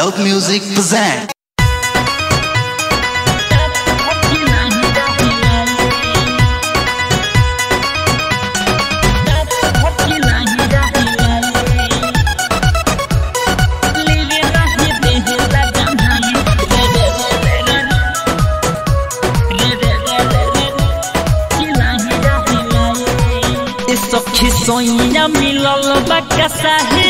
Loud Music present. सखी सोइया मिलल बा कसाही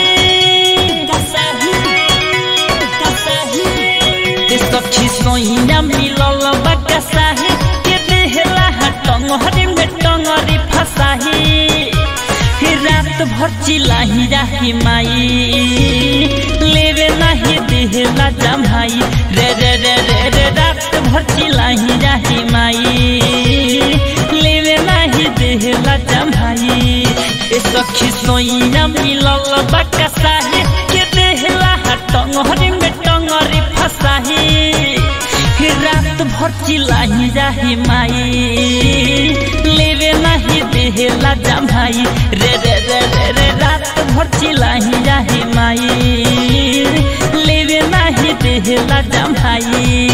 ए सखी सोइया मिलल बा कसाही के देहला टंगरी में टंगरी फसाही हे रात भर चिलाही राही माई लेवे नाही देहला जमाई रे रे रे रे रे रात भर चिलाही राही माई लेवे नाही देहला जमाई ए सखी सोइया मिलल बा कसाही के देहला टंगरी में टंगरी फसाही हे रात भर चिलाही जाही माई लेवे नाही देहला जमाई रे रे रे रे रे रात भर चिलाही जाही माई लेवे नाही देहला जमाई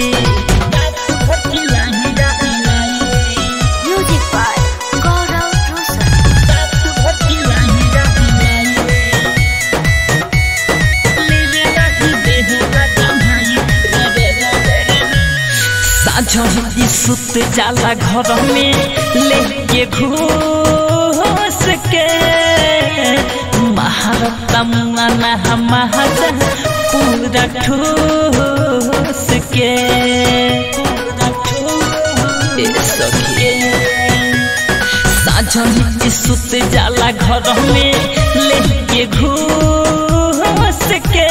Music by Gaurav Rosa. साझी सुत जाला घर में लेके घूस के महारता मुआना महाजा पूरा ठूस के ए सखी साझी सुत जाला घर में लेके घूस के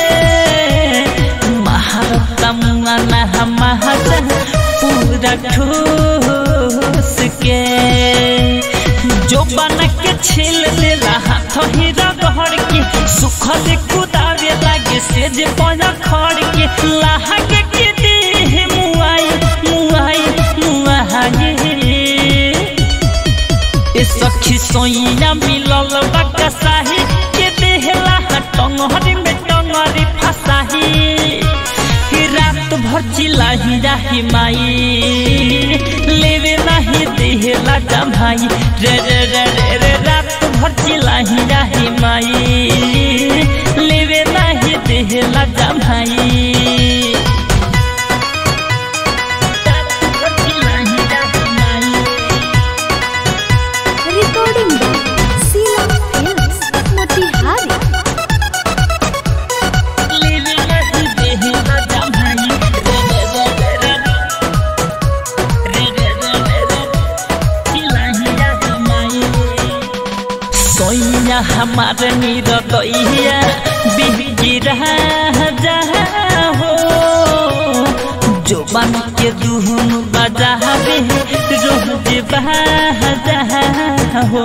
महारता मुआना महाजा पूरा ठूस के जो बन के छिल ले रहा तो हीरा गहर के सुख से कुदावे लागे से जे पजा खड़ के लाहा के के दे मुआई मुआई मुआई ए सखी सोइया मिलल बकसाही के देहला टंगरी में टंगरी फसाही ही रात भर चिलाही जाही माई लेवे नाही देहला जमाई रे रे रे रे रे रात भर चिलाही जाही माई लेवे नाही देहला जमाई Recording by Sheila Films, Motihari. सोइया हमार नीर दैया बिगिरा जा हो जो बन के दुहन बजावे रोज बजा हो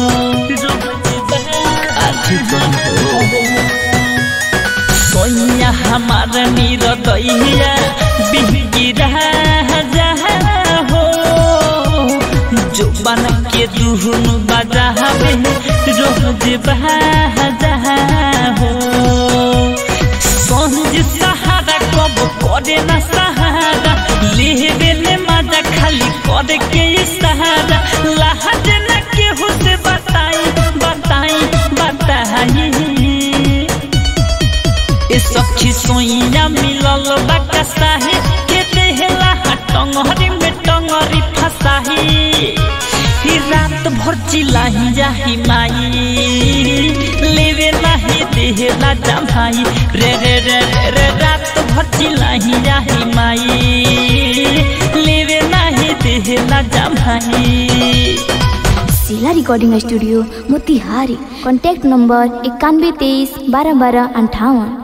सोइया हमार नीर दैया बिगिरा जा हो जो बन के दुहन बजावे रोज बजा हो संज सहारा कब करे न सहारा लेवे ले मजा खाली करे के सहारा लहज न केहू से बताई बताई बताई ए सखी सोइया मिलल बकसाही के देहला टंगरी में टंगरी फसाही ही रात भर चिलाही जाही माई लेवे नाही देहला जमाई रे रे रे रे रे रात भर चिलाही जाही माई लेवे नाही देहला जमाई Sheila Recording Studio, Motihari. Contact number इक्यानवे तेईस बारह बारह अंठावन